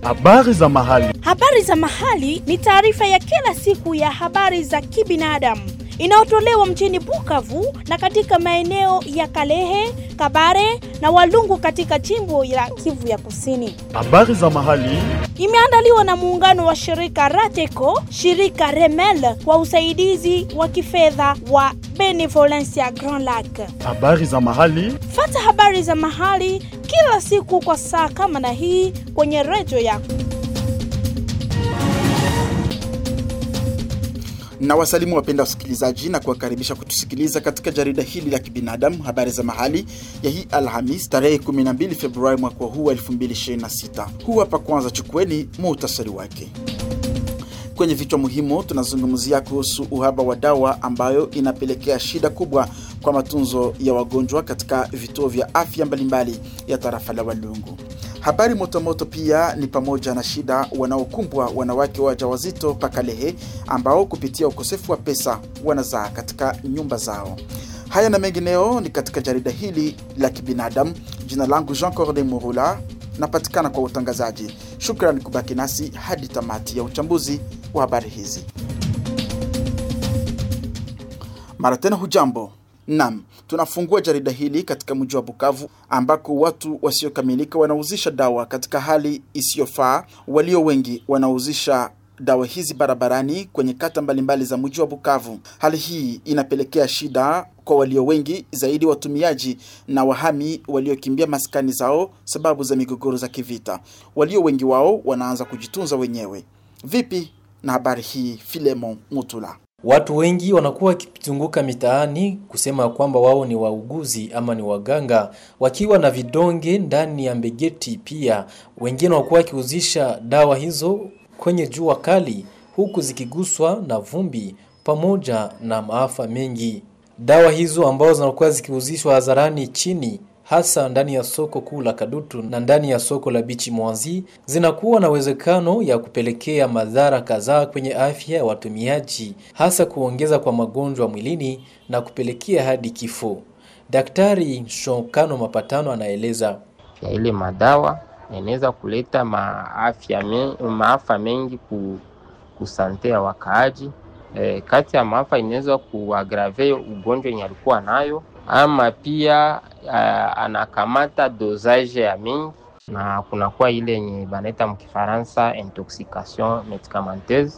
Habari za mahali. Habari za mahali ni taarifa ya kila siku ya habari za kibinadamu inayotolewa mjini Bukavu na katika maeneo ya Kalehe, Kabare na Walungu katika jimbo la Kivu ya Kusini. Habari za mahali. Imeandaliwa na muungano wa shirika Rateco, shirika Remel kwa usaidizi wa kifedha wa Benevolencia Grand Lac. Habari za mahali. Fata habari za mahali kila siku kwa saa kama na hii kwenye redio yako. na wasalimu wapenda wasikilizaji na kuwakaribisha kutusikiliza katika jarida hili la kibinadamu habari za mahali ya hii Alhamis tarehe 12 Februari mwaka huu wa 2026. Huu hapa kwanza, chukueni muhtasari wake. Kwenye vichwa muhimu tunazungumzia kuhusu uhaba wa dawa ambayo inapelekea shida kubwa kwa matunzo ya wagonjwa katika vituo vya afya mbalimbali ya tarafa la Walungu. Habari motomoto pia ni pamoja na shida wanaokumbwa wanawake wajawazito Pakalehe ambao kupitia ukosefu wa pesa wanazaa katika nyumba zao. Haya na mengineo ni katika jarida hili la kibinadamu. Jina langu Jean Corde Murula, napatikana kwa utangazaji. Shukrani kubaki nasi hadi tamati ya uchambuzi wa habari hizi. Mara tena hujambo. Naam, tunafungua jarida hili katika mji wa Bukavu ambako watu wasiokamilika wanauzisha dawa katika hali isiyofaa. Walio wengi wanauzisha dawa hizi barabarani kwenye kata mbalimbali za mji wa Bukavu. Hali hii inapelekea shida kwa walio wengi zaidi, watumiaji na wahami waliokimbia maskani zao sababu za migogoro za kivita. Walio wengi wao wanaanza kujitunza wenyewe. Vipi na habari hii, Filemon Mutula? Watu wengi wanakuwa wakizunguka mitaani kusema kwamba wao ni wauguzi ama ni waganga, wakiwa na vidonge ndani ya mbegeti. Pia wengine wakuwa wakiuzisha dawa hizo kwenye jua kali, huku zikiguswa na vumbi pamoja na maafa mengi. Dawa hizo ambazo zinakuwa zikiuzishwa hadharani chini hasa ndani ya soko kuu la Kadutu na ndani ya soko la Bichi Mwanzi zinakuwa na uwezekano ya kupelekea madhara kadhaa kwenye afya ya watumiaji, hasa kuongeza kwa magonjwa mwilini na kupelekea hadi kifo. Daktari Shokano Mapatano anaeleza ya ile madawa inaweza kuleta maafya me, maafa mengi ku, kusante ya wakaaji. E, kati ya maafa inaweza kuagrave ugonjwa yenye alikuwa nayo ama pia uh, anakamata dosage ya mingi na kunakuwa ile yenye banaita mkifaransa intoxication medicamenteuse,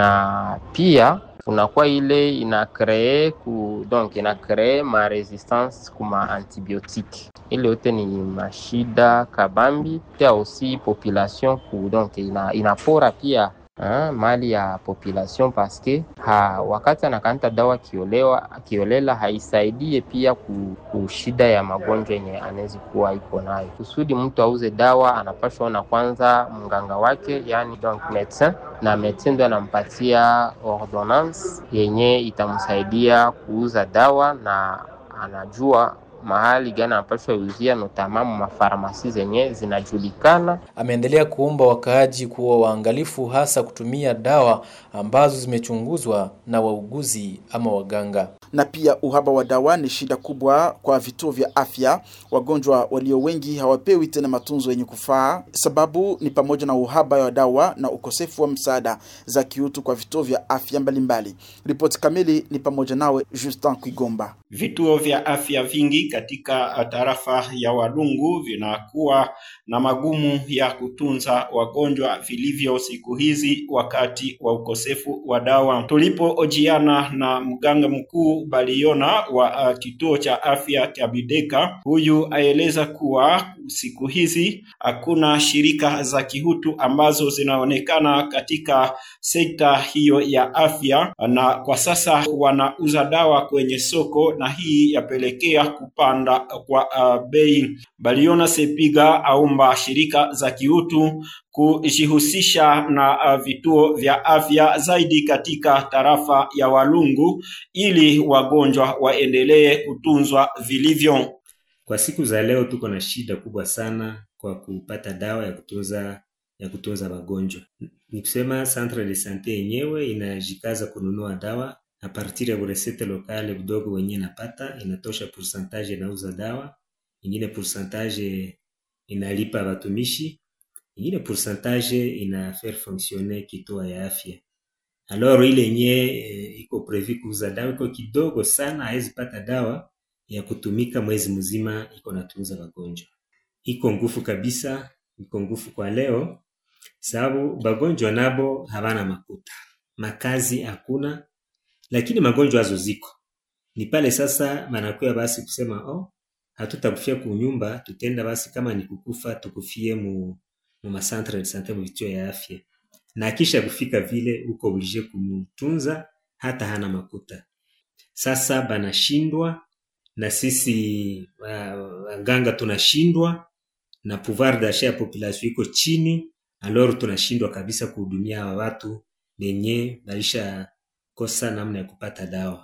na pia kunakuwa ile ina cree ku donc ina cree ma resistance kuma antibiotique. Ile yote ni mashida kabambi, pia aussi population ku donc ina, inapora pia Ha, mali ya population paske ha, wakati anakanta dawa kiolewa kiolela haisaidie pia ku, ku shida ya magonjwa yenye anawezi kuwa iko nayo. Kusudi mtu auze dawa anapashwa ona kwanza mganga wake, yani donc medecin, na medecin ndo anampatia ordonnance yenye itamsaidia kuuza dawa na anajua mahali gani anapashwa uzia notamamu mafarmasi zenye zinajulikana. Ameendelea kuomba wakaaji kuwa waangalifu, hasa kutumia dawa ambazo zimechunguzwa na wauguzi ama waganga. Na pia uhaba wa dawa ni shida kubwa kwa vituo vya afya. Wagonjwa walio wengi hawapewi tena matunzo yenye kufaa. Sababu ni pamoja na uhaba wa dawa na ukosefu wa msaada za kiutu kwa vituo vya afya mbalimbali. Ripoti kamili ni pamoja nawe Justin Kwigomba. Vituo vya afya vingi katika tarafa ya Walungu vinakuwa na magumu ya kutunza wagonjwa vilivyo siku hizi wakati wa ukosefu wa dawa. Tulipoojiana na mganga mkuu Baliona wa uh, kituo cha afya cha Bideka, huyu aeleza kuwa siku hizi hakuna shirika za kihutu ambazo zinaonekana katika sekta hiyo ya afya, na kwa sasa wanauza dawa kwenye soko na hii yapelekea kupanda kwa uh, bei. Baliona Sepiga aomba shirika za kiutu kujihusisha na uh, vituo vya afya zaidi katika tarafa ya Walungu ili wagonjwa waendelee kutunzwa vilivyo. Kwa siku za leo tuko na shida kubwa sana kwa kupata dawa ya kutunza ya kutunza wagonjwa. Ni kusema centre de sante yenyewe inajikaza kununua dawa a partir ya buresete lokale budogo wenye napata inatosha pourcentage inauza dawa, ingine pourcentage inalipa watumishi ingine pourcentage ina faire fonctionner kituo ya afya alors ile yenye eh, iko prevu kuuza dawa iko kidogo sana, hawezi pata dawa ya kutumika mwezi mzima, iko natunza wagonjwa. Iko nguvu kabisa, iko nguvu kwa leo, sababu bagonjwa nabo habana makuta, makazi hakuna, lakini magonjwa hazo ziko. Ni pale sasa banakuya basi kusema oh, hatutakufia kunyumba, tutenda basi kama ni kukufa tukufie mu, mu macentre de sante mu vituo ya afya na kisha kufika vile uko oblige kumtunza hata hana makuta. Sasa banashindwa na sisi uh, waganga tunashindwa na pouvoir d'achat ya population iko chini, alors tunashindwa kabisa kuhudumia hawa watu benye balisha kosa namna ya kupata dawa.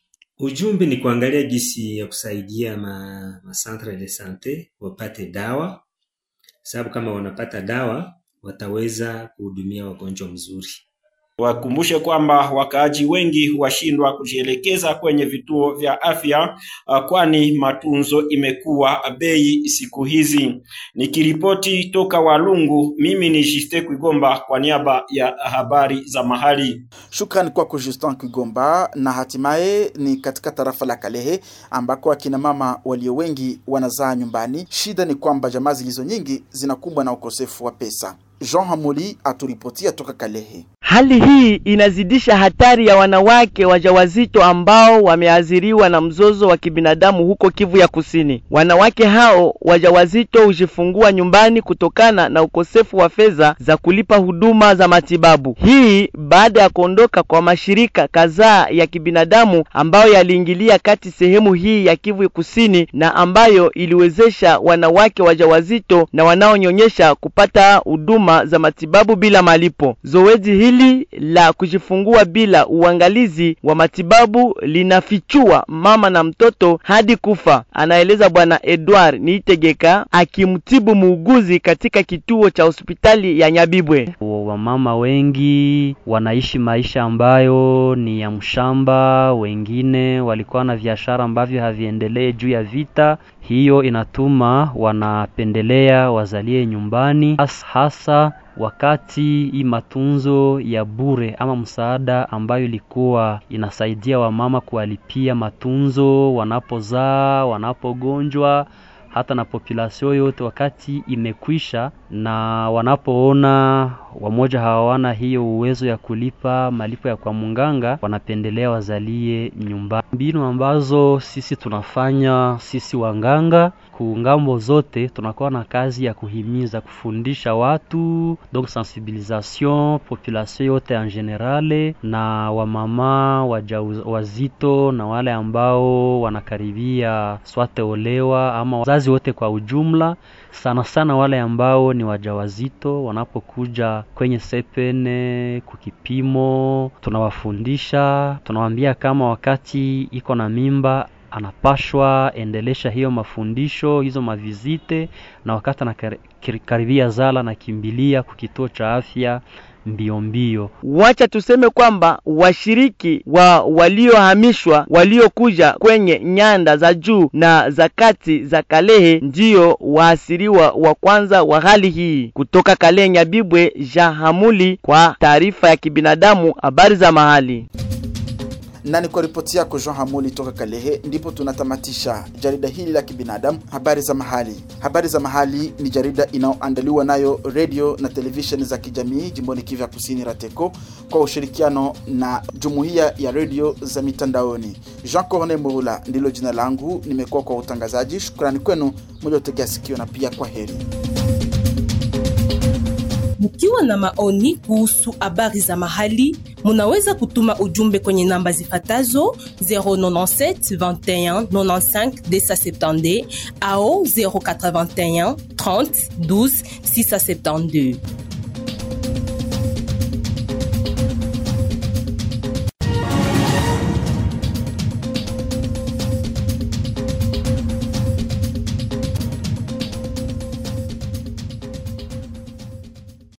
Ujumbe ni kuangalia gisi ya kusaidia ma, ma centre de sante wapate dawa, sababu kama wanapata dawa wataweza kuhudumia wagonjwa mzuri. Wakumbushe kwamba wakaaji wengi washindwa kujielekeza kwenye vituo vya afya uh, kwani matunzo imekuwa bei siku hizi. Nikiripoti toka Walungu, mimi ni Juste Kwigomba kwa niaba ya habari za mahali. Shukrani kwako Justin Kigomba. Na hatimaye ni katika tarafa la Kalehe ambako akina mama walio wengi wanazaa nyumbani. Shida ni kwamba jamaa zilizo nyingi zinakumbwa na ukosefu wa pesa. Jean Hamuli aturipotia toka Kalehe. Hali hii inazidisha hatari ya wanawake wajawazito ambao wameathiriwa na mzozo wa kibinadamu huko Kivu ya Kusini. Wanawake hao wajawazito hujifungua nyumbani kutokana na ukosefu wa fedha za kulipa huduma za matibabu. Hii baada ya kuondoka kwa mashirika kadhaa ya kibinadamu ambayo yaliingilia kati sehemu hii ya Kivu Kusini na ambayo iliwezesha wanawake wajawazito na wanaonyonyesha kupata huduma za matibabu bila malipo. Zoezi hili la kujifungua bila uangalizi wa matibabu linafichua mama na mtoto hadi kufa, anaeleza Bwana Edward Niitegeka akimtibu muuguzi katika kituo cha hospitali ya Nyabibwe. Wamama wengi wanaishi maisha ambayo ni ya mshamba, wengine walikuwa na biashara ambavyo haviendelee juu ya vita. Hiyo inatuma wanapendelea wazalie nyumbani, has- hasa wakati hii matunzo ya bure ama msaada ambayo ilikuwa inasaidia wamama kuwalipia matunzo wanapozaa, wanapogonjwa hata na populasio yote wakati imekwisha, na wanapoona wamoja hawana hiyo uwezo ya kulipa malipo ya kwa munganga, wanapendelea wazalie nyumbani. Mbinu ambazo sisi tunafanya sisi wanganga kungambo zote, tunakuwa na kazi ya kuhimiza, kufundisha watu donc sensibilisation population yote en generale, na wamama wajauz- wazito na wale ambao wanakaribia swate olewa ama wazazi wote kwa ujumla, sana sana wale ambao ni wajawazito wanapokuja kwenye sepene kukipimo, tunawafundisha, tunawaambia kama wakati iko na mimba anapashwa endelesha hiyo mafundisho hizo mavizite, na wakati anakaribia zala na kimbilia kukituo cha afya mbio mbio. Wacha tuseme kwamba washiriki wa waliohamishwa waliokuja kwenye nyanda za juu na za kati za Kalehe ndiyo waasiriwa wa kwanza wa hali hii. Kutoka Kalehe, Nyabibwe, Jean Hamuli kwa taarifa ya kibinadamu, habari za mahali. na ni kwa ripoti yako Jean Hamuli toka Kalehe, ndipo tunatamatisha jarida hili la kibinadamu, habari za mahali. Habari za mahali ni jarida inayoandaliwa nayo redio na televisheni za kijamii jimboni Kivu ya Kusini, RATECO, kwa ushirikiano na jumuiya ya redio za mitandaoni. Jean Corne Murula ndilo jina langu, nimekuwa kwa utangazaji. Shukrani kwenu mliotegea sikio, na pia kwa heri. Mkiwa na maoni kuhusu habari za mahali, munaweza kutuma ujumbe kwenye namba zifatazo 097 21 95 270 au 081 30 12 672.